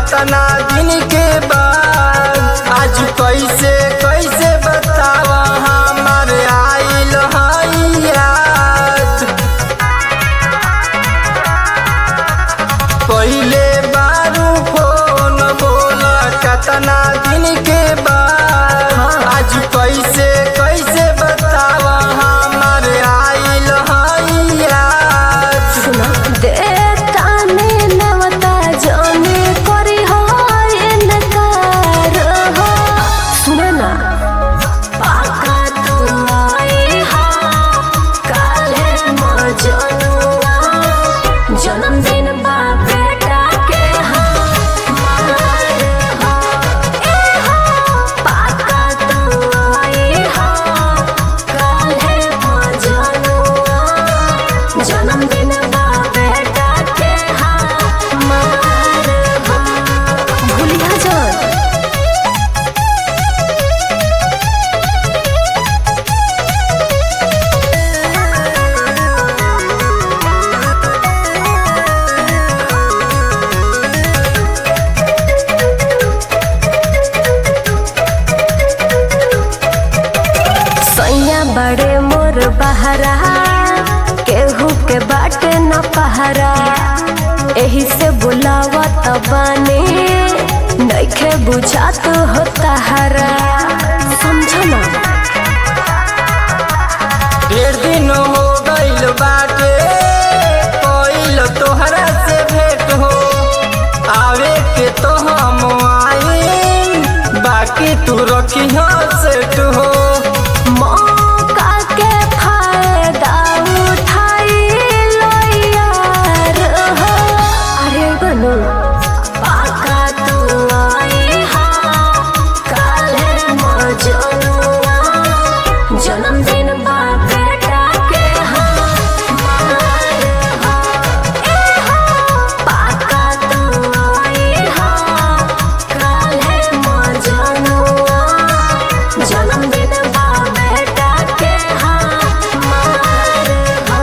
कतना दिन के बाद आज कैसे कैसे बताव हमार आइल हई याद पहिले बारू फोन बोल कतना दिन के बाद आज कैसे कैसे बताव हमार आइल हई याद सुना देताने नवता जाने करी हो इनकार हो सुना ना पाका तू आई हा काले मजनुआ जन्मदिन बा बेटा के हा मार हो ए हो पाका तू आई हा काले मजनुआ जन्मदिन बा बेटा के हा मार हो भूलिया जान सैया बड़े मोर बहरा केहू के बाटे न पहरा एही से बुलावत बानी नइखे बुझात हो तहरा समझना ढेर दिन हो गइल बाटे कइल तोहरा से भेंट हो आवे के तो हम आइल बाकी तू रखी सेट हो मौका के फायदा उठाई लो यार हो अरे बनू पाका तू आई हा काले मजनुआ जन्मदिन बा बेटा के हा मार हो ए हो पाका तू आई हा काले मजनुआ जन्मदिन बा बेटा के हा मार हो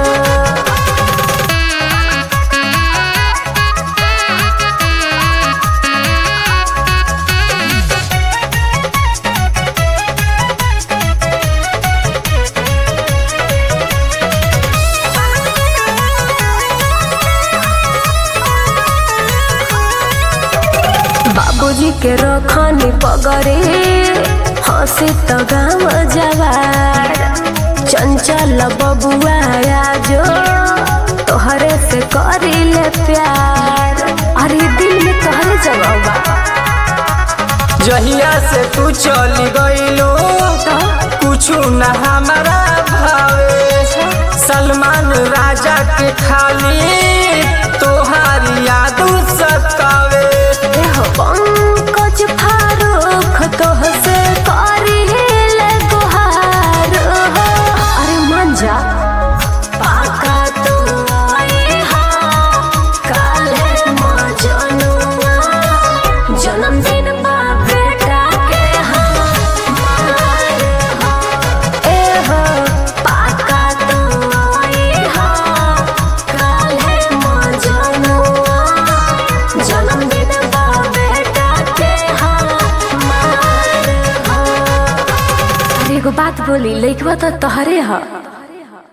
बाबूजी के रखनी पगरे हंसी तो गाँव जवार चंचल बबुआ जो तोहरे से करी ले प्यार अरे दिल में तोहरे जवाब बा जहिया से तू चली गइलो तो कुछ न हमारा भावे सलमान राजा के खाली तोहारी याद सतावे देह पंकज फारूक तोह से करी ले गुहार हो अरे मान जा पाका तू आई हा काले मजनुआ जन्मदिन बा बेटा के हा मार हो ए हो पाका तू आई हा काले मजनुआ जन्मदिन बा बेटा के हा मार हो अरे एगो बात बोली लइकवा तो तोहरे ह